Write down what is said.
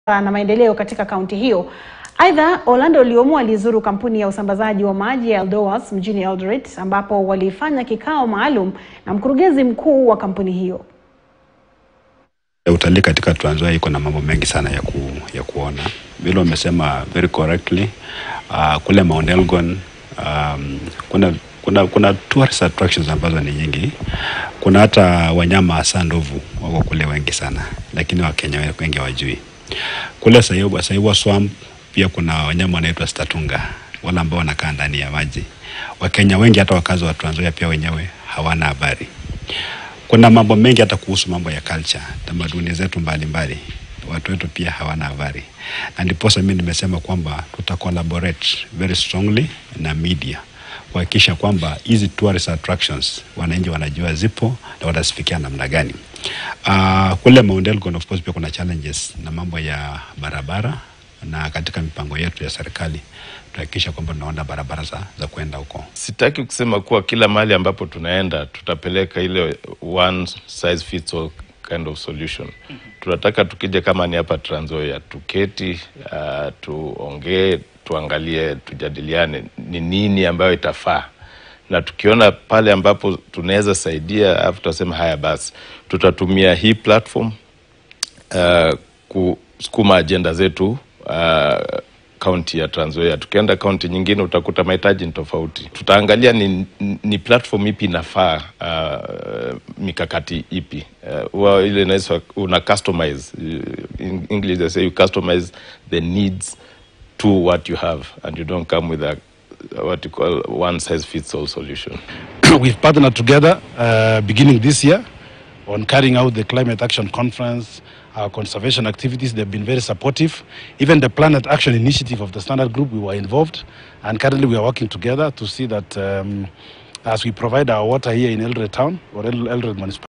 na maendeleo katika kaunti hiyo. Aidha, Orlando Liomo alizuru kampuni ya usambazaji wa maji ya Eldowas mjini Eldoret ambapo walifanya kikao maalum na mkurugenzi mkuu wa kampuni hiyo. Utalii katika Trans Nzoia iko na mambo mengi sana ya, ku, ya kuona vile umesema very correctly. Uh, kule Mount Elgon um, kuna kuna kuna tourist attractions ambazo ni nyingi. Kuna hata wanyama hasa ndovu wako kule wengi sana, lakini Wakenya wengi hawajui. Kule Saiwa, Saiwa Swamp pia kuna wanyama wanaitwa statunga, wale ambao wanakaa ndani ya maji. Wakenya wengi hata wakazi wa Trans Nzoia pia wenyewe hawana habari. Kuna mambo mengi hata kuhusu mambo ya culture, tamaduni zetu mbalimbali watu wetu pia hawana habari, na ndiposa mimi nimesema kwamba tuta collaborate very strongly na media kuhakikisha kwamba hizi tourist attractions wananchi wanajua zipo na watazifikia namna gani. Uh, kule Mount Elgon of course pia kuna challenges na mambo ya barabara, na katika mipango yetu ya serikali tuhakikisha kwamba tunaona barabara za, za kwenda huko. Sitaki kusema kuwa kila mahali ambapo tunaenda tutapeleka ile one size fits all kind of solution. Mm -hmm. Tunataka tukija kama ni hapa Trans Nzoia tuketi, uh, tuongee, tuangalie, tujadiliane ni nini ambayo itafaa, na tukiona pale ambapo tunaweza saidia, alafu tutasema haya basi, tutatumia hii platform uh, kusukuma ajenda zetu uh, kaunti ya Trans Nzoia. Tukienda kaunti nyingine utakuta mahitaji ni tofauti. Tutaangalia ni, ni platform ipi inafaa uh, mikakati ipi uh, ile inaitwa una customize in English they say you customize the needs to what you have and you don't come with a what you call one size fits all solution. We've partnered together uh, beginning this year on carrying out the climate action conference our conservation activities. They've been very supportive. Even the Planet Action Initiative of the Standard Group, we were involved. And currently we are working together to see that um, as we provide our water here in Eldoret Town or Eldoret Municipality,